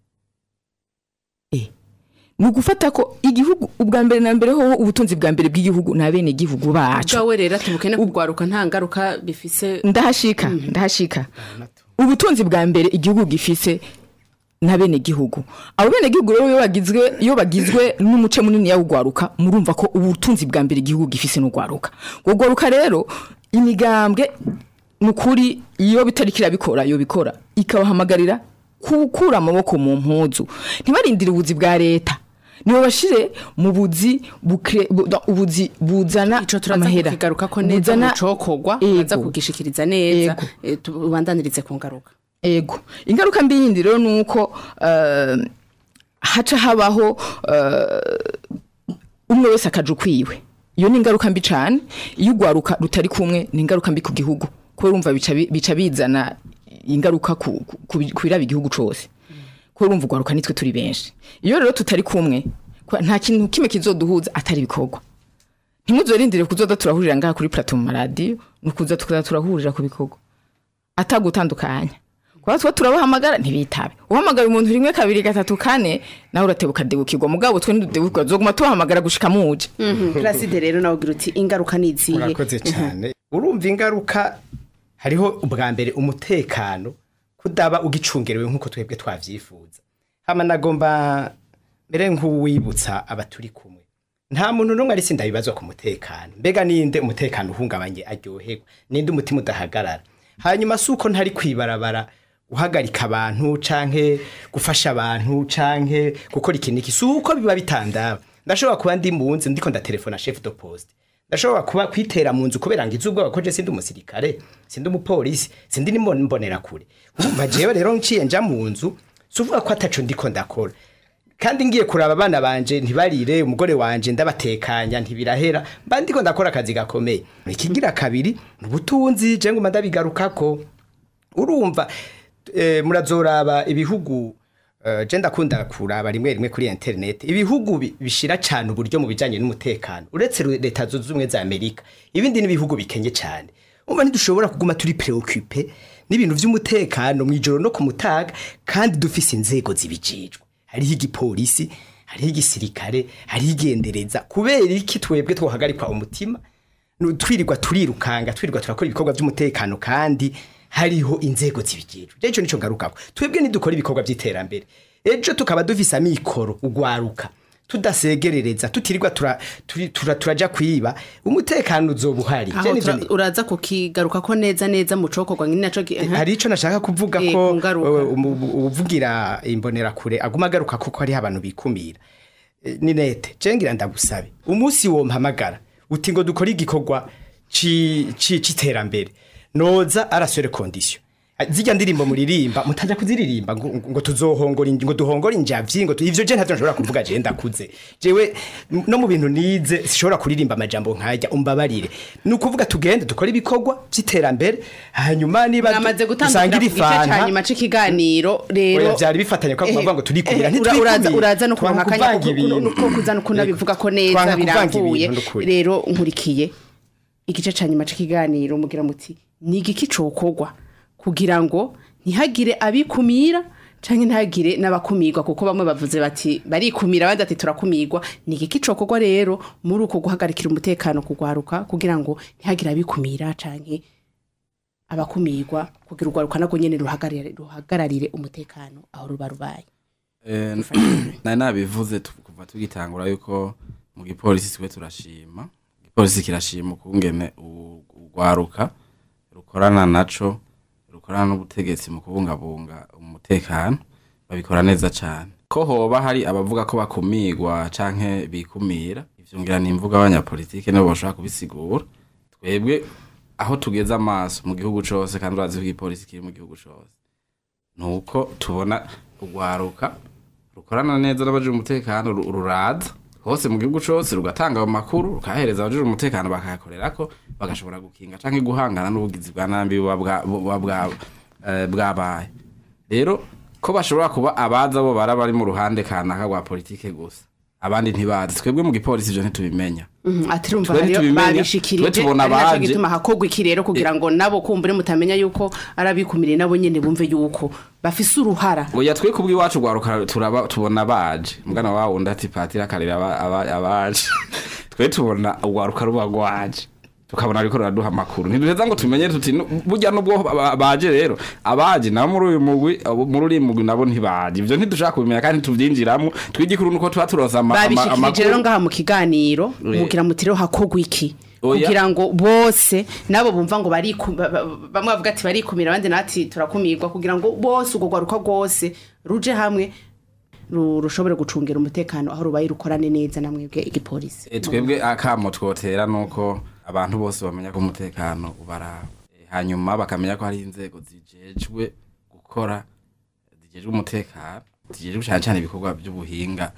Eh, ni ugufata ko igihugu ubwa mbere na mbere hoho ubutunzi bwa mbere bw'igihugu ni abene gihugu bacu bwawe rero ati bukene kugwaruka nta ngaruka bifise ndahashika ndahashika ubutunzi bwa mbere igihugu gifise na bene gihugu abo bene gihugu rero iyo bagizwe iyo bagizwe n'umuce munini yawugwaruka murumva ko ubutunzi bwa mbere igihugu gifise n'ugwaruka ugwaruka rero imigambwe nukuri iyo bitari kirabikora yo bikora ikabahamagarira gukura amaboko mu mpuzu ntibarindire ubuzi bwa leta nibo bashire mu buzi bukre, bu, da- ubuzi buzana ico turaza amahera kukigaruka ko neza mu Buzana- cokogwa Ego. baza kugishikiriza neza Ego. eh, tubandanirize ku ngaruka ego ingaruka mbi yindi rero ni uko eh, haca habaho eh, umwe wese akaja ukwiwe iyo ni ingaruka mbi cane iyo ugwaruka rutari kumwe ni ingaruka mbi ku gihugu kubera urumva bica bi- bica bizana ingaruka ku ku- ku bi- ku biraba igihugu cose kubera urumva ugwaruka nitwe turi benshi iyo rero tutari kumwe kwa- nta kintu kimwe kizoduhuza atari ibikorwa ntimuzorindire kuzoza turahurira ngaha kuri plateau mu maradiyo ni ukuza tukaza turahurira ku bikorwa atagutandukanya kuba twe turabahamagara ntibitabe uhamagara umuntu rimwe kabiri gatatu kane nawe uratebuka debukirwa mugabo twe ntidebukirwa zoguma tubahamagara gushika muje Placide rero nawe ugira uti ingaruka ni izihe urakoze cyane urumva ingaruka hariho ubwa mbere umutekano kudaba ugicungerewe nk'uko twebwe twavyifuza hama nagomba mbere nk'uwibutsa abaturi kumwe nta muntu n'umwe ari sinda bibazwa ku mutekano mbega ninde umutekano uhungabanye aryoherwa ninde umutima udahagarara hanyuma si uko ntari kwibarabara guhagarika abantu canke gufasha abantu canke gukora ikintu iki si uko biba bitandaba ndashobora kuba ndi mu nzu ndiko ndatelefona chef de poste ndashobora kuba kwitera mu nzu kubera ngo izuba ko je sindi umusirikare sindi umupolisi sindi nimbonera kure urumva jewe rero nciye nja mu nzu suvuga ko ataco ndiko ndakora kandi ngiye kuraba abana banje ntibarire umugore wanje ndabatekanya ntibirahera mba ndiko ndakora akazi gakomeye ikigira kabiri ni ubutunzi je nguma ndabigarukako urumva eh, murazoraba ibihugu Uh, je ndakunda kuraba rimwe rimwe kuri internet ibihugu bi- bishira cyane uburyo mu bijanye n'umutekano uretse ru- leta zunze ubumwe za Amerika ibindi n'ibihugu bikenye cyane umva ntidushobora kuguma turi preoccupe n'ibintu vy'umutekano mu ijoro no ku mutaga kandi dufise inzego zibijejwe hariho igipolisi hariho igisirikare hariho igendereza kubera iki twebwe twohagarikwa umutima Nu- twirirwa turirukanga twirirwa turakora ibikorwa by'umutekano kandi hariho inzego zibijejwe je ico nico ngarukako twebwe nidukora ibikorwa by'iterambere ejo tukaba dufise amikoro ugwaruka tudasegerereza tutirirwa tura, turi- tura, turaja kwiba umutekano uzoba uhari Je aho nivyo tura- ni- uraza kukigaruka ko neza neza mu cokorwa nyine naco gi- aha. hari ico nashaka kuvuga Eh, ko ku ngaruka. wewe umu- umu- uvugira imbonerakure aguma agaruka kuko hariho abantu bikumira Eh, ni nete je ngira ndagusabe umunsi wo mpamagara uti ngo dukore igikorwa ci- ci- c'iterambere noza arasore condition zijya ndirimbo muririmba mutaja kuziririmba ngo, ngo tuzohongora inj- ngo duhongore injavyi ngo tu- ivyo je ntavyo nshobora kuvuga je ndakuze jewe m- no mu bintu nize sishobora kuririmba amajambo nkajya umbabarire ni ukuvuga tugende dukore ibikorwa by'iterambere hanyuma niba du- mwamaze gutandukira dusangire ku gice ca ifanta nyuma c'ikiganiro rero Oya, vyari bifatanye ko Eh, bavuga ngo turikumira eh, ura- ntitwikumire. uraza uraza no Twanga kuronka akanya kuvanga ko- ibintu. ko kuza no kunabivuga ko neza Twanga kuvanga birambuye ibintu n'ukuri. rero nkurikiye igice ca nyuma c'ikiganiro mugira muti ni igiki cokorwa kugira ngo ntihagire abikumira canke ntihagire n'abakumirwa kuko bamwe bavuze bati barikumira abandi ati turakumirwa ni igiki cokorwa rero muri uko guhagarikira umutekano kugwaruka kugira ngo ntihagire abikumira canke abakumirwa kugira urwaruka nagwo nyene ruhagararire ruhagararire umutekano aho ruba rubaye Eh, nari nabivuze tu- kuva tugitangura yuko mu gipolisi twe turashima igipolisi kirashima ukungene u- urwaruka rukorana naco rukorana n'ubutegetsi mu kubungabunga umutekano babikora neza cane ko hoba hari abavuga ko bakumirwa canke bikumira ivyo ngira ni imvuga abanyapolitike nibo bashobora kubisigura twebwe aho tugeze amaso mu gihugu cose kandi urazi ko igipolisi kiri mu gihugu cose nuko tubona urwaruka rukorana neza n'abajije umutekano ru- ruraza hose mu gihugu cose rugatanga ayo makuru rukahereza abajije umutekano bakayakorerako bagashobora gukinga canke guhangana n'ubugizi bwa nabi buba bwa- buba bwa- eh, bwabaye rero ko bashobora kuba abaza bo bara bari mu ruhande kanaka rwa politike gusa abandi ntibazi twebwe mu gipolisi ivyo ntitubimenya Mhm, ati rumva Twe hariyo ntitubimenya, babishikirije twe tubona ari naco abaje. gituma hakogwa iki rero kugira ngo nabo kumbure mutamenya yuko ari abikumiriye nabo nyene bumve yuko bafise uruhara oya twe kubwi iwacu rwaruka turaba tubona baje mugana wa wundi ati patira akarira aba- aba- abaje twe tubona urwaruka ruba rwaje tukabona ariko ruraduha amakuru ntiduheza ngo tumenye tuti "Nu- burya nubwo ba- baje rero abaje nabo muri uyu mugwi abo muri uriya mugwi nabo ntibaje ivyo ntidushaka kubimenya kandi ntituvyinjiramwo twigikuru nuko tuba turonse ama- ama- babishikirije rero amakuru ngaha mu kiganiro Oya. mugira muti rero hakogwa iki Oya. kugira ngo bose nabo bumva ngo bariku- ba- ba- bamwe bavuga ati barikumira abandi nati turakumirwa kugira ngo bose urwo rwaruka rwose ruje hamwe ru- rushobore gucungira umutekano aho rubaye rukorane neza na mwebwe igipolisi E, twebwe akamo twotera nuko abantu bose bamenya ko umutekano ubaraba E, hanyuma bakamenya ko hari inzego zijejwe gukora zijejwe umutekano zijejwe cyane cyane ibikorwa by'ubuhinga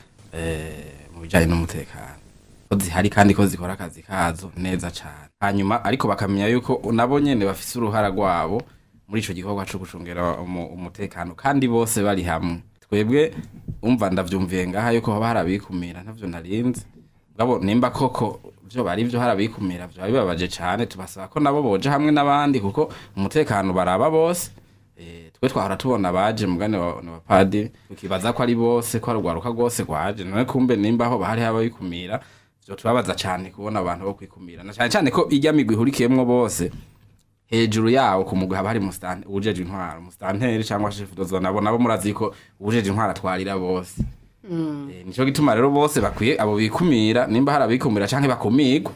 eh, mu bijanye n'umutekano ko zihari kandi ko zikora akazi kazo neza cyane hanyuma ariko bakamenya yuko nabo nyene bafise uruhara rwabo muri ico gikorwa co gucungera umu- umutekano kandi bose bari hamwe twebwe umva ndavyumviye ngaha yuko haba hari abikumira ntavyo narinzi ngabo nimba koko vyo bari vyo hari abikumira vyo bibabaje cane tubasaba ko nabo boja hamwe n'abandi kuko umutekano baraba bose Eh, twe twahora tubona abaje mugane wa wa padiri tukibaza ko ari bose ko ari urwaruka rwose rwaje none kumbe nimba aho bahari ababikumira vyo tubabaza cane kubona abantu bo kwikumira na cane cane ko irya migwi ihurikiyemwo bose hejuru yawo ku mugwi haba hari musitani uwujejwe intwaro musitanteri cyangwa shefu dozo nabo nabo murazi ko uwujejwe intwaro atwarira bose Eh, nico gituma rero bose bakwiye abo bikumira nimba hari abikumira canke bakumirwa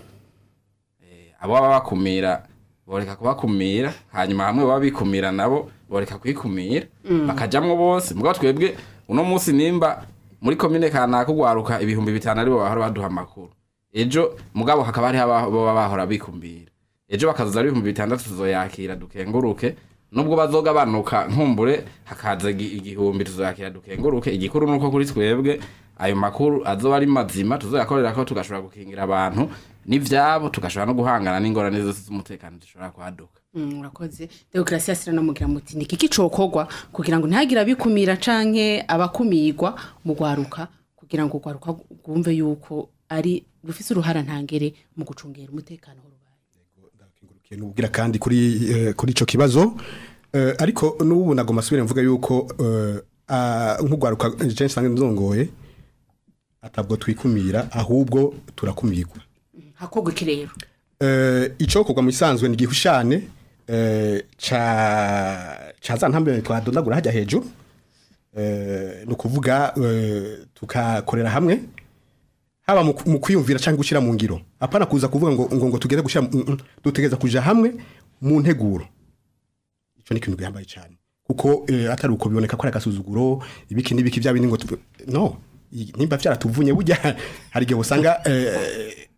Eh, abo baba bakumira boreka kubakumira hanyuma hamwe baba bikumira nabo boreka kwikumira bakajamwo bose mugabo twebwe uno munsi nimba muri komine kanaka ugwaruka ibihumbi bitanu aribo bahora baduha amakuru ejo mugabo hakaba hariho aba- boba bahora bikumira ejo bakazoza ari ibihumbi bitandatu tuzoyakira dukenguruke nubwo bazogabanuka nkumbure hakaza igi- igihumbi tuzoyakira dukenguruke igikuru nuko kuri twebwe ayo makuru azoba ari mazima tuzoyakorera ko tugashobora gukingira abantu n'ivyabo tugashobora no guhangana n'ingorane zose z'umutekano dushobora kwaduka Mm, urakoze demokarasi yasira namugira muti ni kiki cokorwa kugira ngo ntihagire abikumira canke abakumirwa mu gwaruka kugira ngo ugwaruka rwumve yuko ari rufise uruhara ntangere mu gucungera umutekano w'urubaye nubwira kandi kuri eh, kuri ico kibazo eh, ariko n'ubu nagoma asubire mvuga yuko eh, ah, nk'ugwaruka je nsange nzongoye atabwo twikumira ahubwo turakumirwa hakorwa iki rero eh, icokorwa mu isanzwe ni gihushane eh, ca ca za ntambwe twadondagura hajya hejuru eh, ni ukuvuga eh, tukakorera hamwe haba mu mu kwiyumvira cyangwa gushyira mu ngiro apana kuza kuvuga ngo ngo, ngo tugeze gushyira mu- mm, dutegereza kuja hamwe mu nteguro ico ni ikintu gihambaye cyane kuko eh, atari uko biboneka ko ari agasuzuguro ibiki n'ibiki bya bindi ngo tu- no i- nimba vyaratuvunye burya hari igihe usanga eh,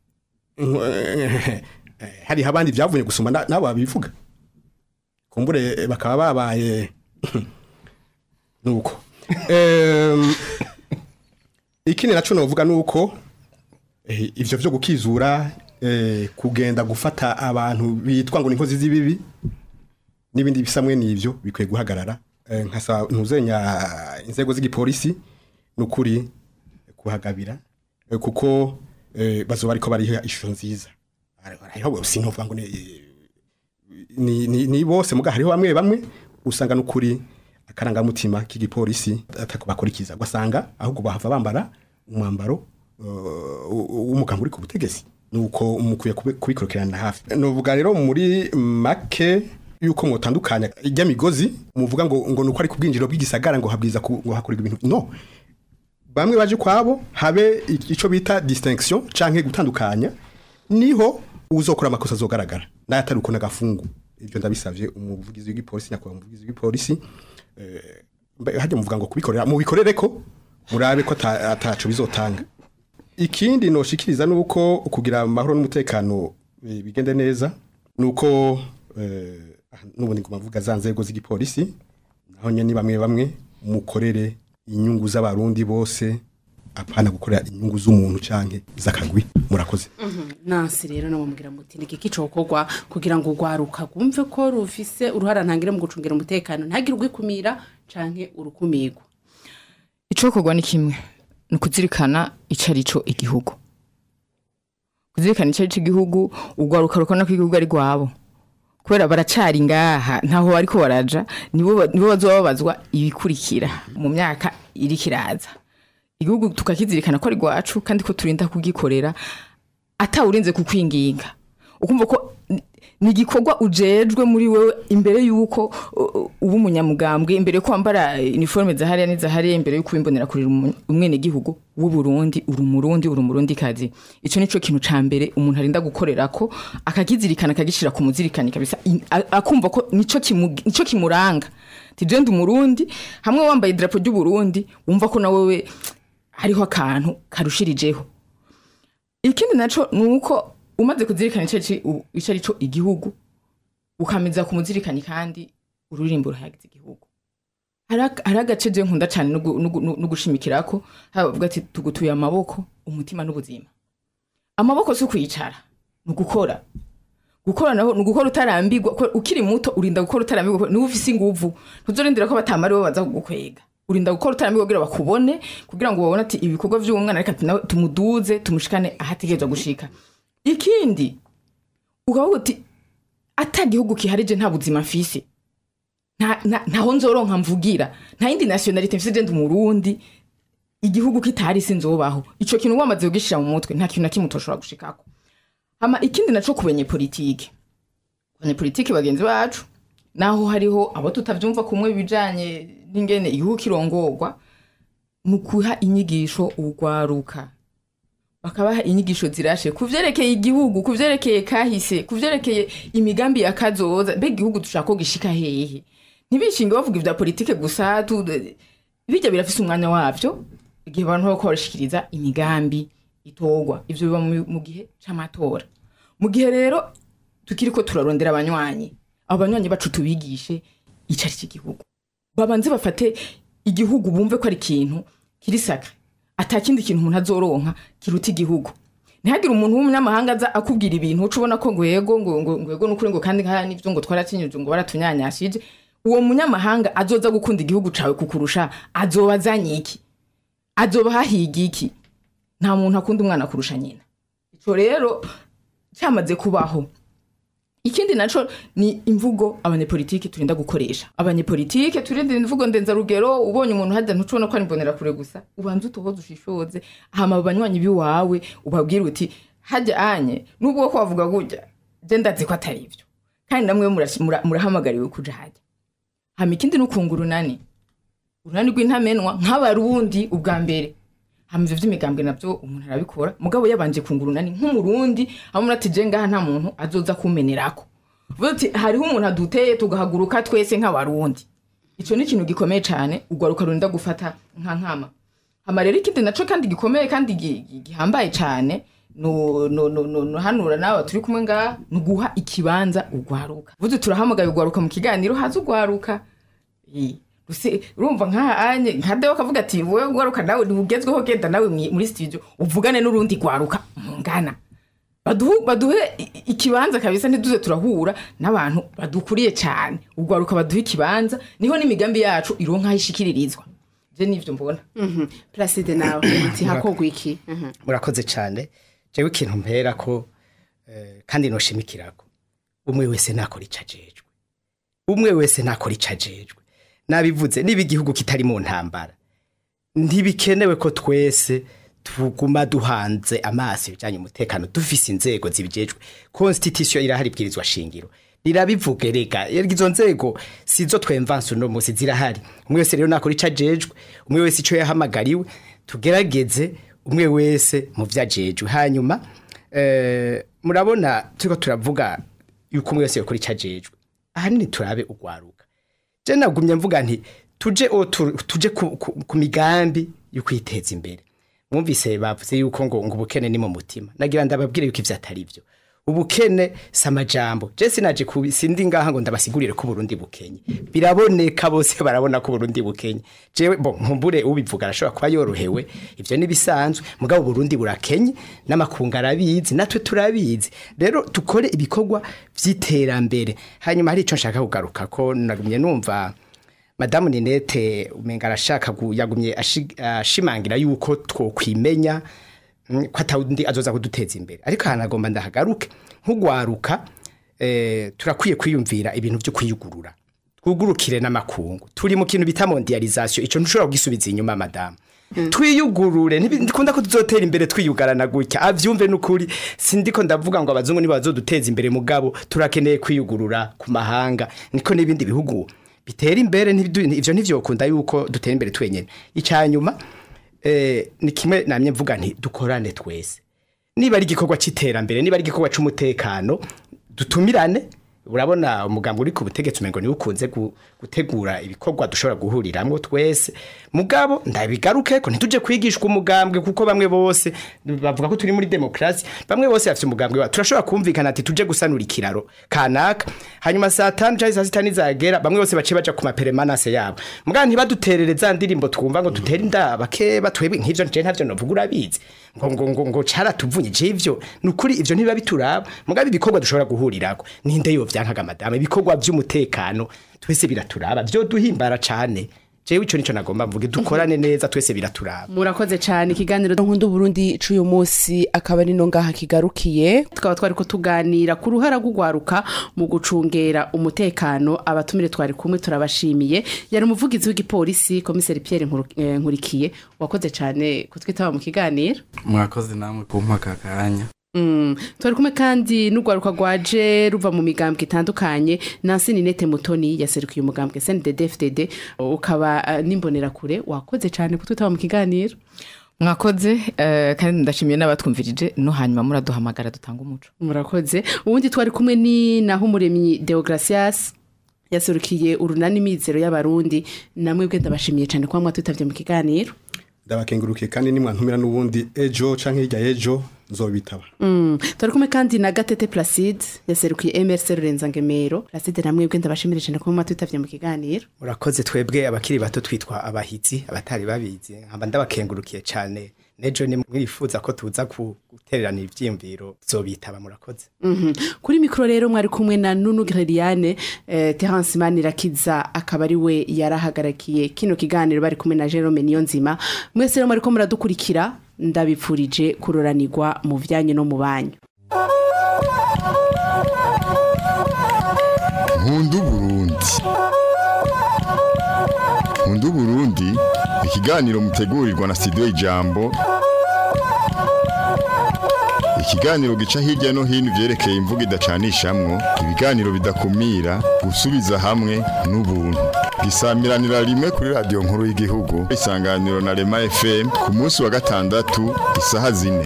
eh, hari abandi byavunye gusoma na- nabo babivuga kumbure eh, bakaba babaye nuko Em, ikindi naco novuga nuko eh, ivyo vyo gukizura eh, kugenda gufata abantu bitwa ngo ni inkozi z'ibibi n'ibindi bisamwe n'ivyo bikwiye guhagarara Eh, nkasaba ntuzenya inzego z'igipolisi nukuri kuhagabira eh, kuko eh, bazoba ariko bariha ishusho nziza hariho sinovuga ngo ni- ni, ni, ni bose muga hariho bamwe bamwe usanga nukuri akarangamutima k'igipolisi atakubakurikiza ugasanga ahubwo bahava bambara umwambaro uh, w'umuganga uri ku butegetsi nuko mukwiye kubi- kubikurikirana hafi novuga rero muri make yuko mwotandukanya ijya migozi muvuga ngo ngo nuko ari ku bwinjiro bw'igisagara ngo habwiza ku- ngo hakorerwa ibintu no bamwe baje kwabo habe ico bita distinction canke gutandukanya niho uzokora amakosa azogaragara nayo atari uko nagafungu ibyo ndabisavye umuvugizi w'igipolisi nyakubahwa umuvugizi w'igipolisi eh, mbe- hajya muvuga ngo kubikorera mubikorere ko murabe ko ata- ataco bizotanga ikindi noshikiriza nuko kugira amahoro n'umutekano eh, bigende neza nuko eh, ah, n'ubundi ngo mavuga za nzego z'igipolisi naho nyene ni bamwe bamwe mukorere inyungu z'abarundi bose apana gukorera inyungu z'umuntu canke z'akagwi murakoze nansi rero namubwira muti ni kiki cokorwa kugira ngo ugwaruka rwumve ko rufise uruhara ntangere mu gucungira umutekano ntihagire ugwikumira canke urukumirwa icokorwa ni kimwe ni ukuzirikana ico ari cyo igihugu kuzirikana ico ari cyo igihugu ugwaruka rukabona ko igihugu ari rwabo kubera baracari ngaha ntaho bariko baraja nibo ba- nibo bazoba babazwa ibikurikira mu myaka iriko iraza igihugu tukakizirikana ko ari rwacu kandi ko turinda kugikorera atawurinze kukwinginga ukumva ko ni- ni igikorwa ujejwe muri wewe imbere y'uko uh, uh, uba umunyamugambwe imbere y'uko wambara iniforme zahariya n'izahariya imbere y'uko wimbonera kurira umu- umwenegihugu w'uburundi uri umurundi uri umurundi kazi ico nico kintu ca mbere umuntu arinda gukorera ko akakizirikana akagishira ku muzirikani kabisa in- a- akumva ko nico kimu- nico kimuranga tije ndi umurundi hamwe wambaye idarapo ry'uburundi wumva ko na wewe hariho akantu karushirijeho ikindi naco ni uko umaze kuzirikana ico ari- u- ico ari cyo igihugu ukameza ku muzirikani kandi ururirimbo ruhayagiza igihugu hari ak- hari agace je nkunda cane no gu- no gu- no gushimikirako haba bavuga ati tugutuye amaboko umutima n'ubuzima amaboko si ukwicara ni ugukora gukora naho ni ugukora utarambirwa ko ukiri muto urinda gukora utarambirwa ko niba ufise inguvu ntuzorindira ko batamari bo baza kugukwega urinda gukora utarambirwa kugira bakubone kugira ngo babone ati ibikorwa by'uwo mwana reka nawe tumuduze tumushikane aho ategerezwa gushika ikindi ukavuga uti ata gihugu kiharije nta buzima mfise nta- nta- ntaho nzoronka mvugira nta yindi nationalite mfise je ndi umurundi igihugu kitari sinzobaho ico kintu wamaze kugishira mu mutwe nta kintu na kimwe utoshobora gushikako hama ikindi naco kubenye politike kubenye politike bagenzi bacu naho hariho abo tutavyumva kumwe bijanye n'ingene igihugu kirongorwa ni ukuha inyigisho urwaruka bakabaha inyigisho zirashe ku vyerekeye igihugu ku vyerekeye kahise ku vyerekeye imigambi ya kazoza mbega igihugu dushaka ko gishika hehe ntibishinge bavuga ivya politike gusa tu- birya birafise umwanya wavyo igihe abantu bariko barashikiriza imigambi itorwa ivyo biba mu- mu gihe c'amatora mu gihe rero tukiriko turarondera abanywanyi abo banywanyi bacu tubigishe ico ari cy'igihugu babanze bafate igihugu bumve ko ari ikintu kiri sakre ata kindi kintu umuntu azoronka kiruta igihugu ntihagire umuntu w'umunyamahanga aza akubwira ibintu uca ubona ko ngo yego ngo ngo ngo yego nukuri ngo kandi nkaya n'ivyo ngo twaracinyuje ngo baratunyanyashije uwo munyamahanga azoza gukunda igihugu cawe kukurusha azoba azanye iki azoba hahiga iki nta muntu akunda umwana kurusha nyina ico rero cyamaze kubaho ikindi naco ni imvugo abanyepolitike turinda gukoresha abanyepolitike turinda imvugo ndenzarugero ubonye umuntu hajya ntucubona ko ari mbonera kure gusa ubanze utohoze ushishoze hama abo banywanyi biwawe ubabwire uti hajya anye nubwo ko wavuga gutya je ndazi ko atari ivyo kandi namwe murashi- mura- murahamagariwe kuja hajya hama ikindi nukunga urunani urunani rw'intamenwa nk'abarundi ubwa mbere hama ivyo vy'imigambwe navyo umuntu arabikora mugabo yabanje kunga urunani nk'umurundi hamwe ati je ngaha nta muntu azoza kumenerako Vuga uti hariho umuntu aduteye tugahaguruka twese nk'abarundi ico ni ikintu gikomeye cane ugwaruka rurinda gufata nka nkama hama rero ikindi naco kandi gikomeye kandi gi- gi- gihambaye cane no no no no no hanura nawe turi kumwe ngaha ni uguha ikibanza ugwaruka vuze turahamagaye ugwaruka mu kiganiro haza ugwaruka Eh, Ruse- urumva nkaha anye nka dewe akavuga ati wowe gwaruka nawe ntugezweho genda nawe mwi- muri studio uvugane n'urundi gwaruka mungana baduhe baduhe i- ikibanza kabisa ntiduze turahura n'abantu badukuriye cyane ugwaruka baduhe ikibanza niho n'imigambi yacu ironka aho ishikiririzwa je nivyo mbona Mhm. Placide nawe uti hakogwa iki Mhm. murakoze cyane jewe ikintu mpera ko eh, kandi noshimikirako umwe wese nakora ico ajejwe umwe wese nakora ico ajejwe nabivuze niba igihugu kitari mu ntambara ntibikenewe ko twese tuguma duhanze amaso ibijyanye umutekano dufise inzego zibijejwe constitution irahari ibwirizwa shingiro rirabivuga rega izo nzego sizo twemvanse uno munsi zirahari umwe wese rero nakora ico ajejwe umwe wese ico yahamagariwe tugerageze umwe wese mu vyo ajejwe hanyuma eh, murabona turiko turavuga yuko umwe wese yakora ico ajejwe ahanini turabe ugwaruka je nagumye mvuga nti tuje o tu- tuje ku, ku, ku migambi yo kwiteza imbere mwumvise bavuze yuko ngo ngo ubukene ni mu mutima nagira ndababwire yuko ivyo atari byo ubukene si amajambo je sinaje kubi sindi ngaha ngo ndabasigurire ko Burundi bukenye biraboneka bose barabona ko Burundi bukenye jewe bo nkumbure ubivuga arashobora kuba yorohewe ivyo ni bisanzwe mugabo Burundi burakenye n'amakunga arabizi natwe turabizi rero tukore ibikorwa vy'iterambere hanyuma hari ico nshaka kugaruka ko nagumye numva madamu ninete umenga arashaka gu- yagumye ashi- ashimangira yuko twokwimenya mm, ko atawundi azoza kuduteza imbere ariko ahantu agomba ndahagaruke nk'ugwaruka eh, turakwiye kwiyumvira ibintu byo kwiyugurura twugurukire n'amakungu turi mu kintu bita mondialisation ico ntushobora kugisubiza inyuma madamu twiyugurure ntibikunda ko tuzotera imbere twiyugarana gutya avyumve n'ukuri sindiko ndavuga ngo abazungu nibo bazoduteza imbere mugabo turakeneye kwiyugurura ku mahanga niko n'ibindi bihugu bitera imbere ntibidu- ivyo ntivyokunda yuko dutera imbere twenyene icyanyuma eh, ni kimwe namye mvuga nti dukorane twese niba ari igikorwa c'iterambere niba ari igikorwa c'umutekano dutumirane urabona umugambi uri ku butegetsi umengo niwe ukunze gu- gutegura ibikorwa dushobora guhuriramwo twese mugabo ndabigaruke ko ntituje kwigishwa umugambwe kuko bamwe bose bavuga ko turi muri demokrasi bamwe bose bafite umugambwe wa turashobora kumvikana ati tuje gusanura ikiraro kanaka hanyuma saa tanu cyangwa saa sita nizagera bamwe bose bace baja ku maperemanase yabo mugabo ntibaduterere za ndirimbo twumva ngo dutere indaba keba twebwe nk'ivyo nje ntavyo novuga urabizi ngo ngo ngo ngo caratuvunye je ivyo nukuri ivyo ntibiba bituraba mugabo ibikorwa dushobora guhurirako ninde yo vyankaga madame ibikorwa vy'umutekano twese biraturaba vyo duhimbara cane jewe ico nico nagomba mvuge dukorane neza twese biraturaba murakoze cyane ikiganiro nkunda Burundi c'uyu munsi akaba ari no ngaha kigarukiye tukaba twari ko tuganira ku ruhara rw'ugwaruka mu gucungera umutekano abatumire twari kumwe turabashimiye yari umuvugizi w'igipolisi komiseri Pierre Nkuru- eh, Nkurikiye wakoze cyane kutwitaba mu kiganiro mwakoze namwe kumpa aka kanya Mm. twari kumwe kandi n'urwaruka rwaje ruva mu migambwe itandukanye nansi ninete mutoni yaserukiye umugambwe SNDD FDD ukaba uh, n'imbonerakure wakoze cyane kutwitaba mu kiganiro mwakoze eh, kandi ndashimiye n'abatwumvirije no hanyuma muraduhamagara dutanga umuco murakoze ubundi twari kumwe ni naho umuremyi Deogracias yaserukiye urunani mizero y'abarundi namwe bwe ndabashimiye cyane kuba mwatwitabye mu kiganiro ndabakengurukiye kandi nimwantumira n'ubundi ejo canke hirya y'ejo nzobitaba Mm. twari kumwe kandi na gatete placide yaserukiye mrc rurenza ngemero placide namwe bwe ndabashimire cyane kuba mwatwitabye mu kiganiro murakoze twebwe abakiri bato twitwa abahizi abatari babizi nkaba ndabakengurukiye cyane nejo ni mwifuza ko tuza ku- gutererana ivyiyumviro zobitaba murakoze Mhm. kuri mikoro rero mwari kumwe na nunu gereriane eh, terence manirakiza akaba ari we yarahagarakiye kino kiganiro bari kumwe na jerome niyonzima mwese rero mwariko muradukurikira ndabipfurije kuroranirwa mu byanyu no mu banyu nkunda uburundi nkunda uburundi ikiganiro mutegurirwa na studio ijambo ikiganiro gica hirya no hino ivyerekeye imvugo idacanishamwo ibiganiro bidakumira gusubiza hamwe n'ubuntu gisamiranira rimwe kuri radiyo nkuru y'igihugu isanganiro na rema fm ku munsi wa gatandatu isaha zine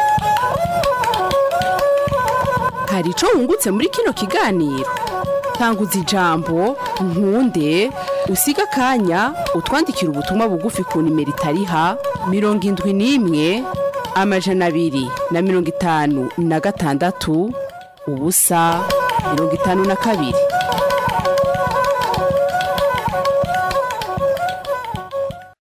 hari ico wungutse muri kino kiganiro tanguza ijambo nkunde usiga akanya utwandikira ubutumwa bugufi ku nimero itariha mirongo indwi n'imwe amajana abiri na mirongo itanu na gatandatu ubusa mirongo itanu na kabiri